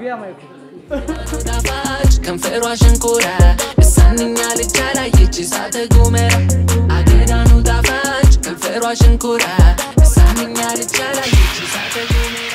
ጣፋጭ ከንፈሯ ሸንኮራ እሳንኛ ልጃ ላየች እሳተ ጎመራ አገዳኑ ጣፋጭ ከንፈሯ ሸንኮራ እሳንኛ ልጃ ላየች እሳተ ጎመራ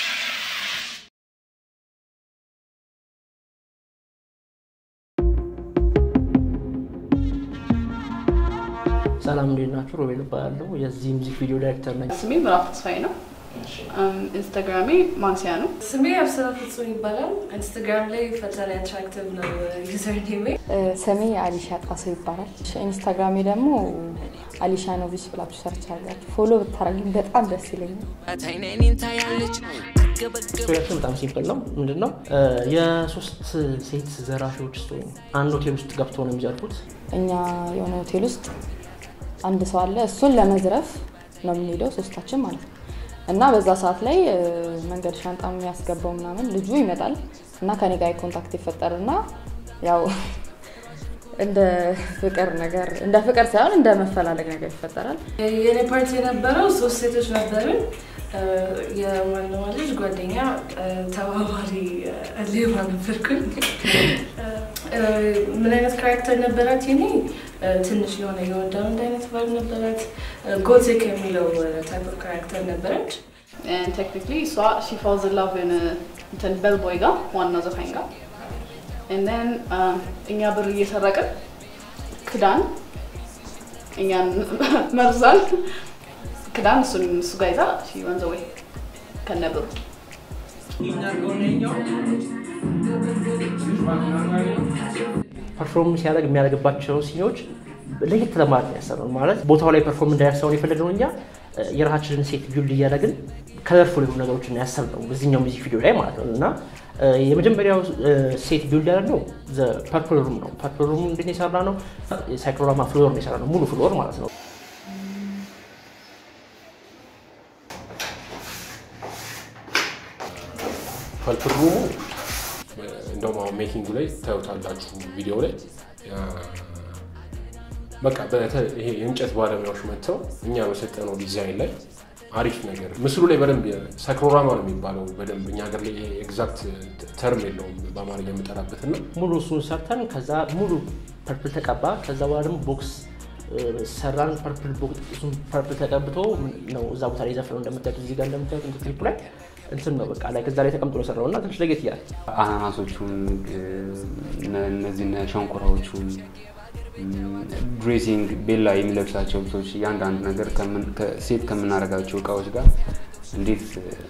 ሰላም እንዴት ናችሁ? ሮቤል እባላለሁ። የዚህ ሙዚክ ቪዲዮ ዳይሬክተር ነኝ። ስሜ ምዕራፍ ተስፋዬ ነው። ኢንስታግራሜ ማንሲያ ነው። ስሜ አብስራ ፍጹም ይባላል። ኢንስታግራም ላይ ፈጣሪ አትራክቲቭ ነው ዩዘር ኔሜ። ስሜ አሊሻ ጣሰው ይባላል። ኢንስታግራሜ ደግሞ አሊሻ ኖቪስ ብላችሁ ሰርች አድርጋችሁ ፎሎ ብታረጉኝ በጣም ደስ ይለኛል። አይኔን ታያለች አገበገብ ስቶሪያችን በጣም ሲምፕል ነው። ምንድን ነው የሶስት ሴት ዘራፊዎች ስቶሪ ነው። አንድ ሆቴል ውስጥ ገብተው ነው የሚዘርፉት። እኛ የሆነ ሆቴል ውስጥ አንድ ሰው አለ። እሱን ለመዝረፍ ነው የምንሄደው ሶስታችን ማለት ነው። እና በዛ ሰዓት ላይ እ፣ መንገድ ሻንጣ የሚያስገባው ምናምን ልጁ ይመጣል እና ከኔ ጋር ኮንታክት ይፈጠርና ያው እንደ ፍቅር ነገር እንደ ፍቅር ሳይሆን እንደ መፈላለግ ነገር ይፈጠራል። የኔ ፓርቲ የነበረው ሶስት ሴቶች ነበርን። የዋናዋ ልጅ ጓደኛ፣ ተባባሪ ሌባ ነበርኩኝ። እ፣ ምን አይነት ካራክተር ነበራት? የኔ እ፣ ትንሽ የሆነ የወንዳንድ አይነት ባል ነበራት። ጎቲክ የሚለው ታይፕ ኦፍ ካራክተር ነበረች። ቴክኒክሊ እሷ ሺ ፋልዝ ኢን ላቭ የሆነ እንትን ቤልቦይ ጋር ዋናው ዘፋኝ ጋር ንን እኛ ብር እየሰረቅን ክዳን እኛን መርዛል ክዳን እሱን እሱ ጋር ይዛ ሺ ወንዘ ወይ ከነብሩ ፐርፎርም ሲያደርግ የሚያደርግባቸው ሲኒዎች ለየት ለማለት ነው ያሰብነው። ማለት ቦታው ላይ ፐርፎርም እንዳያሰውን የፈለግነው እኛ እ፣ የራሳችንን ሴት ቢውልድ እያደረግን ከለርፉል የሆኑ ነገሮችን ያሰብነው በዚህኛው ሚዚክ ቪዲዮ ላይ ማለት ነው እና እ፣ የመጀመሪያው እ፣ ሴት ቢውልድ ያደረግነው ፐርፕል ሩም ነው። ፐርፕል ሩም እንዴት ነው የሰራ ነው? ሳይክሎራማ ፍሎር ነው የሰራ ነው፣ ሙሉ ፍሎር ማለት ነው። ፐርፕል ሩሙ እንደውም አሁን ሜኪንጉ ላይ ታዩታላችሁ ቪዲዮ ላይ ያ፣ በቃ በተ- ይሄ የእንጨት ባለሙያዎች መጥተው እኛ በሰጠነው ዲዛይን ላይ አሪፍ ነገር ምስሉ ላይ በደንብ ሳይክሎራማ ነው የሚባለው በደንብ እኛ ሀገር ላይ ኤግዛክት ተርም የለውም በአማርኛ የምጠራበት እና ሙሉ እሱን ሰርተን ከዛ ሙሉ ፐርፕል ተቀባ። ከዛ በኋላ ደግሞ ቦክስ እ፣ ሰራን። ፐርፕል ቦክስ እሱን ፐርፕል ተቀብቶ ነው እዛ ቦታ ላይ ዘፍነው እንደምታዩት እዚህ ጋር እንደምታዩት እንትን ክሊፑ ላይ እንትን ነው በቃ ላይ ከዛ ላይ ተቀምጦ ነው የሰራው እና ትንሽ ለየት ይላል። አናናሶቹን እነ- እነዚህ እነ ሸንኮራዎቹን ድሬሲንግ ቤላ የሚለብሳቸው ልብሶች እያንዳንዱ ነገር ከምን- ከ- ሴት ከምናደርጋቸው እቃዎች ጋር እንዴት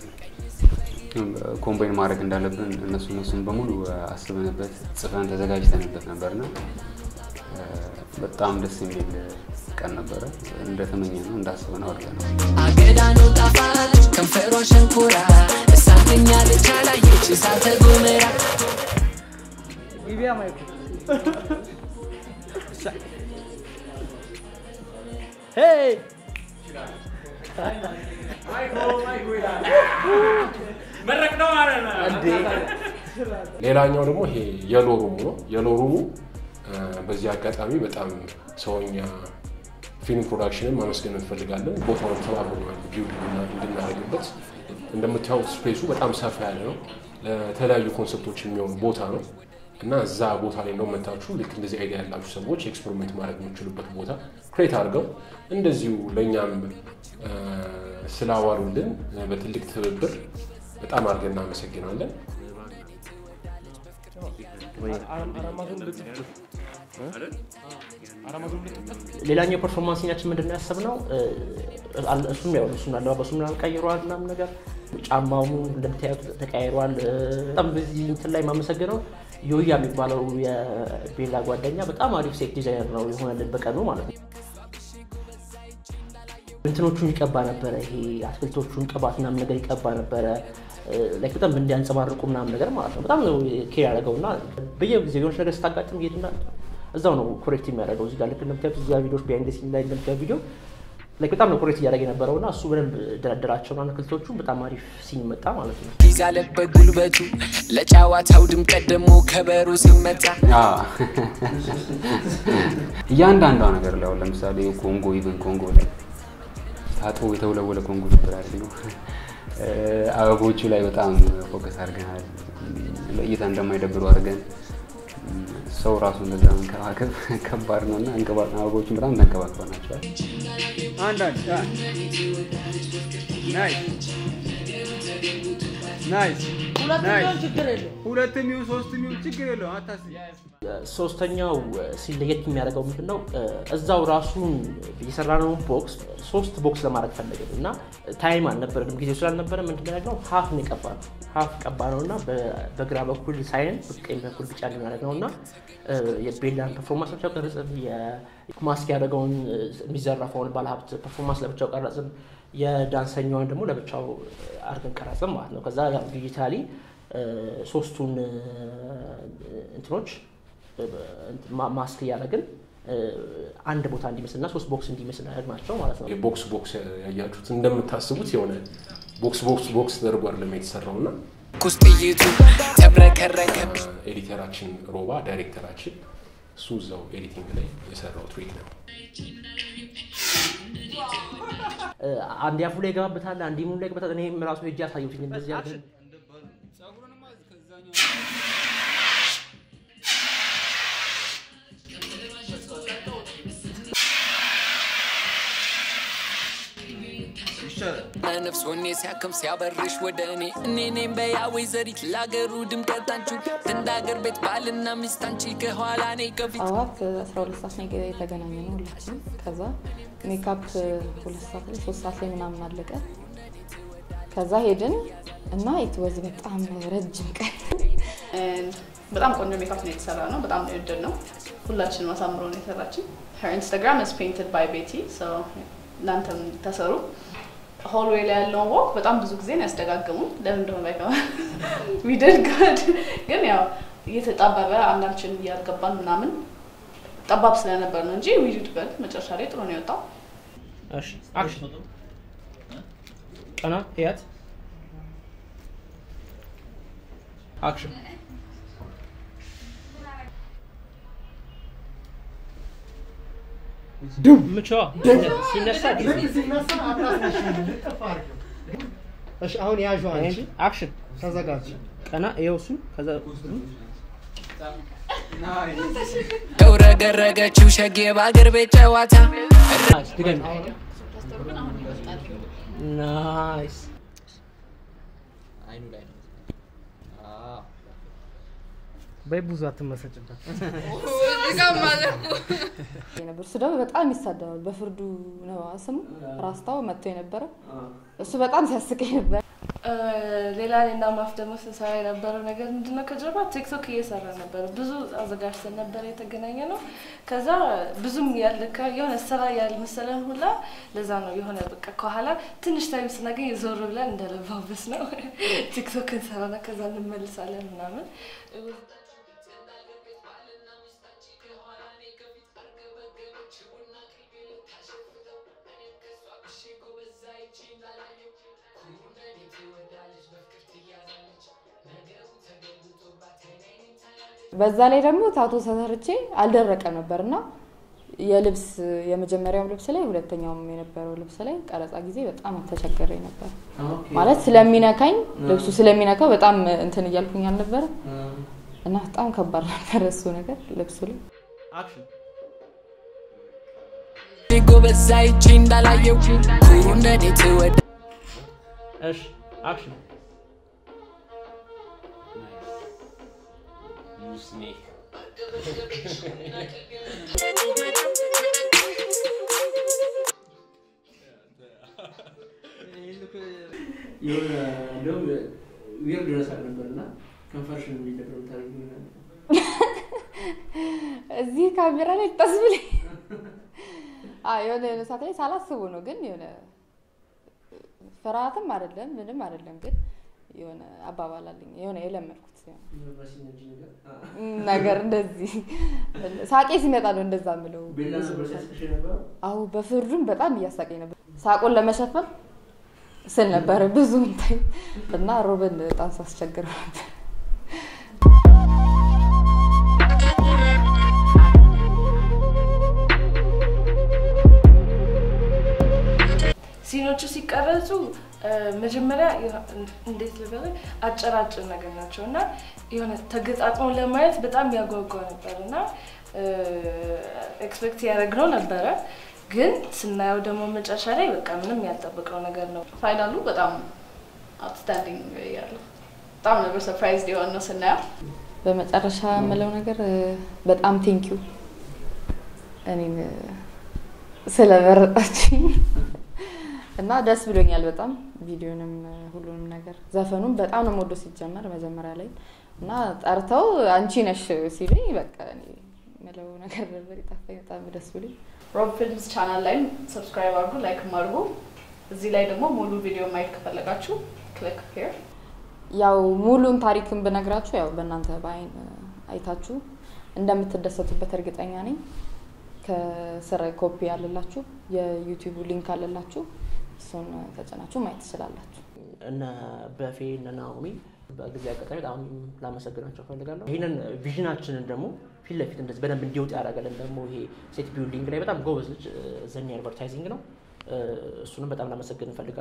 ኮምባይን ማድረግ እንዳለብን እነሱ እነሱን በሙሉ አስበንበት ጽፈን ተዘጋጅተንበት ነበርና እ፣ በጣም ደስ የሚል ቀን ነበረ። እንደተመኘ ነው እንዳስበን አድርገን አገዳኑ ጣፋጭ ከንፈሯ ሸንኮራ እሳተኛ ልጃ ላየች እሳተ ጎመራ ሄይ ሌላኛው ደግሞ ይሄ የሎ ሩሙ ነው። የሎ ሩሙ እ፣ በዚህ አጋጣሚ በጣም ሰውኛ ፊልም ፕሮዳክሽንን ማመስገን እንፈልጋለን። ቦታውን ተባብረናል ቢውል እንድናደርግበት። እንደምታዩት ስፔሱ በጣም ሰፋ ያለ ነው። ለተለያዩ ኮንሰፕቶች የሚሆን ቦታ ነው እና እዛ ቦታ ላይ ነው መታችሁ ልክ እንደዚህ አይዲያ ያላችሁ ሰዎች ኤክስፐሪመንት ማድረግ የምችሉበት ቦታ ክሬት አድርገው እንደዚሁ ለእኛም እ፣ ስላዋሉልን እ፣ በትልቅ ትብብር በጣም አድርገን እናመሰግናለን። ሌላኛው ፐርፎርማንስ ሲናችን ምንድን ነው ያሰብነው? እ፣ አለ- እሱም ያው እሱን አለባበሱ ምናምን ቀይሯል ምናምን ነገር ጫማው እንደምታዩት ተቀያይሯል። እ፣ በጣም በዚህ እንትን ላይ የማመሰግነው ዮያ የሚባለው የቤላ ጓደኛ በጣም አሪፍ ሴት ዲዛይነር ነው የሆነልን በቀኑ ማለት ነው። እንትኖቹን ይቀባ ነበረ። ይሄ አትክልቶቹን ቅባት ምናምን ነገር ይቀባ ነበረ። ላይክ በጣም እንዲያንጸባርቁ ምናምን ነገር ማለት ነው። በጣም ነው ኬር ያደረገው እና በየጊዜው የሆነች ነገር ስታጋጥም እየሄድና እዛው ነው ኮሬክት የሚያደርገው። እዚህ ጋር ልክ እንደምታዩት እዚህ ጋር ቪዲዮች ቢሃይንድ ሲን ላይ እንደምታዩት ቪዲዮ ላይክ በጣም ነው ኮሬክት እያደረገ የነበረው እና እሱ በደንብ ደረደራቸውን አትክልቶቹ በጣም አሪፍ ሲን መጣ ማለት ነው። ይዛለበት ጉልበቱ ለጨዋታው ድምቀት ደግሞ ከበሮ ሲመታ አዎ። እያንዳንዷ ነገር ላይ አሁን ለምሳሌ ኮንጎ ኢቨን ኮንጎ ላይ ታጥቦ የተወለወለ ኮንጎ ነበር አይደል ነው አበቦቹ ላይ በጣም ፎከስ አድርገናል። ለእይታ እንደማይደብሩ አድርገን ሰው ራሱ እንደዛ መንከባከብ ከባድ ነው እና አበቦቹን በጣም ተንከባክበናቸዋል። አንዳንድ ናይስ ናይስ ሁለትም ይሁን ሶስትም ይሁን ችግር የለውም አታስቢ። ሶስተኛው ሲል ለየት የሚያደርገው ምንድን ነው? እዛው ራሱን የሰራነውን ቦክስ ሶስት ቦክስ ለማድረግ ፈለግን እና ታይም አልነበረንም፣ ጊዜው ስላልነበረ ምንድን ነው ሀፍ ነው የቀባ ነው ሀፍ ቀባ ነው እና በግራ በኩል ሳይን በቀኝ በኩል ቢጫ እንዲያደርግ ነው እና የቤላን ፐርፎርማንስ ለብቻው ቀረጽን፣ የማስክ ያደረገውን የሚዘረፈውን ባለሀብት ፐርፎርማንስ ለብቻው ቀረጽን፣ የዳንሰኛውን ደግሞ ለብቻው አድርገን ቀረጽን ማለት ነው። ከዛ ዲጂታሊ ሶስቱን እንትኖች ማስክ እያደረግን አንድ ቦታ እንዲመስልና ሶስት ቦክስ እንዲመስል ናቸው ማለት ነው። ቦክስ ቦክስ ያያችሁት እንደምታስቡት የሆነ ቦክስ ቦክስ ቦክስ ተደርጎ አይደለም የተሰራው እና ኩስጥይቱ ተብረከረከ ኤዲተራችን ሮባ ዳይሬክተራችን እሱ እዛው ኤዲቲንግ ላይ የሰራው ትሪክ ነው። አንድ አፉ ላይ ይገባበታል፣ አንድ ሙሉ ላይ ይገባበታል። እኔም ራሱ ሄጄ ያሳየሁትኝ እንደዚህ አድርገን ነፍስ ወኔ ሲያክም ሲያበርሽ ወደ እኔ እኔ እኔም በያ ወይዘሪት ለአገሩ ድምቀት አንቺ እንደ አገር ቤት ባልና ሚስት አንቺ ከኋላ እኔ ከፊት ጠዋት አስራ ሁለት ሰዓት ነው የተገናኘ ነው ሁላችንም። ከዛ ሜካፕ ሁለት ሰዓት ላይ ሶስት ሰዓት ላይ ምናምን አለቀ። ከዛ ሄድን እና ኢትወዝ በጣም ረጅም ቀን በጣም ቆንጆ ሜካፕ ነው የተሰራ ነው። በጣም ነው የወደድ ነው። ሁላችንም አሳምሮ ነው የሰራችን። ሄር ኢንስታግራም is painted by ቤቲ እናንተም ተሰሩ። ሆልዌይ ላይ ያለውን ወቅ በጣም ብዙ ጊዜ ነው ያስደጋግሙን። ለምን እንደሆነ ባይገባ ዊድድ ጉድ ግን ያው እየተጣበበ አንዳችን እያልገባን ምናምን ጠባብ ስለነበር ነው እንጂ ዊድድ ጉድ መጨረሻ ላይ ጥሩ ነው የወጣው። እሺ አክሽን ቀና ህያት አክሽን ምቿ ሲነሳ እሺ አሁን ያዡ አንቺ አክሽን ተዘጋጅ። ቀና ይኸው እሱ ከዛ ተውረገረገችው ሸጌ በአገር ቤት ጨዋታ ናይስ ድገሚ ናይስ በይ ብዙ አትመሰጭበት። ነበር። እሱ ደግሞ በጣም ይሳደባል። በፍርዱ ነው ስሙ ራስታው መጥቶ የነበረ እሱ በጣም ሲያስቀኝ ነበር። ሌላ ሌላ ማፍ ደግሞ ስንሰራ የነበረው ነገር ምንድነው? ከጀርባ ቲክቶክ እየሰራ ነበር። ብዙ አዘጋጅተን ነበር የተገናኘ ነው። ከዛ ብዙም ያልካ የሆነ ስራ ያልመሰለን ሁላ ለዛ ነው የሆነ በቃ ከኋላ ትንሽ ታይም ስናገኝ ዞር ብለን እንደለባበስ ነው ቲክቶክ እንሰራና ከዛ እንመልሳለን ምናምን በዛ ላይ ደግሞ ታቶ ተሰርቼ አልደረቀም ነበር እና የልብስ የመጀመሪያው ልብስ ላይ ሁለተኛውም የነበረው ልብስ ላይ ቀረጻ ጊዜ በጣም ተቸገረ ነበር። ማለት ስለሚነካኝ ልብሱ ስለሚነካው በጣም እንትን እያልኩኝ አልነበረ እና በጣም ከባድ ነበር እሱ ነገር ልብሱ ላይ አክሽን ጎበዝ አይቼ እንዳላየው ኩሩ እንደኔ ትወድ እሺ አክሽን የሆነ እንደውም ዊርድ የሆነ ሳቅ ነበር እና ከንፈርሽን የሚደብረው የምታደርጊው ነገር ነበር። እዚህ ካሜራ ላይ ጠስ ብለኝ አዎ፣ የሆነ የሆነ ሰዓት ላይ ሳላስቡ ነው ግን የሆነ ፍርሃትም አይደለም ምንም አይደለም ግን የሆነ አባባል አለኝ የሆነ የለመድኩት በሲነጂ ነገር ነገር እንደዚህ ሳቄ ሲመጣ ነው እንደዛ ምለው ቤላ ነበር ሲያስቅሽ የነበረው? አሁ በፍርዱም በጣም እያሳቀኝ ነበር ሳቁን ለመሸፈን ስል ነበር ብዙ እንትን እና ሮብን በጣም ሳስቸግረው ነበር ሲኑ ሲኖቹ ሲቀረጹ እ፣ መጀመሪያ የሆ- እንዴት ልበል አጭራጭር ነገር ናቸው እና የሆነ ተገጣጥመው ለማየት በጣም ያጓጓ ነበር እና ኤክስፔክት ያደረግነው ነበረ ግን ስናየው ደግሞ መጨረሻ ላይ በቃ ምንም ያልጠበቅነው ነገር ነው። ፋይናሉ በጣም አውትስታንዲንግ ያለው በጣም ነበር ሰርፕራይዝ የሆነ ነው ስናየው። በመጨረሻ የምለው ነገር እ፣ በጣም ቴንኪዩ እኔን እ፣ ስለመረጣችኝ እና ደስ ብሎኛል በጣም ቪዲዮንም እ፣ ሁሉንም ነገር ዘፈኑም በጣም ነው የምወደው ሲጀመር መጀመሪያ ላይ እና ጠርተው አንቺ ነሽ ሲሉኝ በቃ እኔ የምለው ነገር ነበር የጠፋኝ በጣም ደስ ብሎኝ ሮብ ፊልምስ ቻናል ላይም ሰብስክራይብ አድርጉ፣ ላይክ አድርጉ። እዚህ ላይ ደግሞ ሙሉ ቪዲዮ ማየት ከፈለጋችሁ ክሊክ ሄር ያው ሙሉን ታሪክን ብነግራችሁ ያው በእናንተ በአይን እ፣ አይታችሁ እንደምትደሰቱበት እርግጠኛ ነኝ። ከስር ኮፒ አለላችሁ፣ የዩቲዩቡ ሊንክ አለላችሁ። እሱን ተጭናችሁ ማየት ትችላላችሁ። እነ በፌ እነ ናኦሚ በጊዜ አጋጣሚ በጣም ላመሰግናቸው እፈልጋለሁ። ይህንን ቪዥናችንን ደግሞ ፊት ለፊት እንደዚህ በደንብ እንዲወጥ ያደረገልን ደግሞ ይሄ ሴት ቢልዲንግ ላይ በጣም ጎበዝ ልጅ ዘኒ አድቨርታይዚንግ ነው። እሱንም በጣም ላመሰግን እፈልጋለሁ።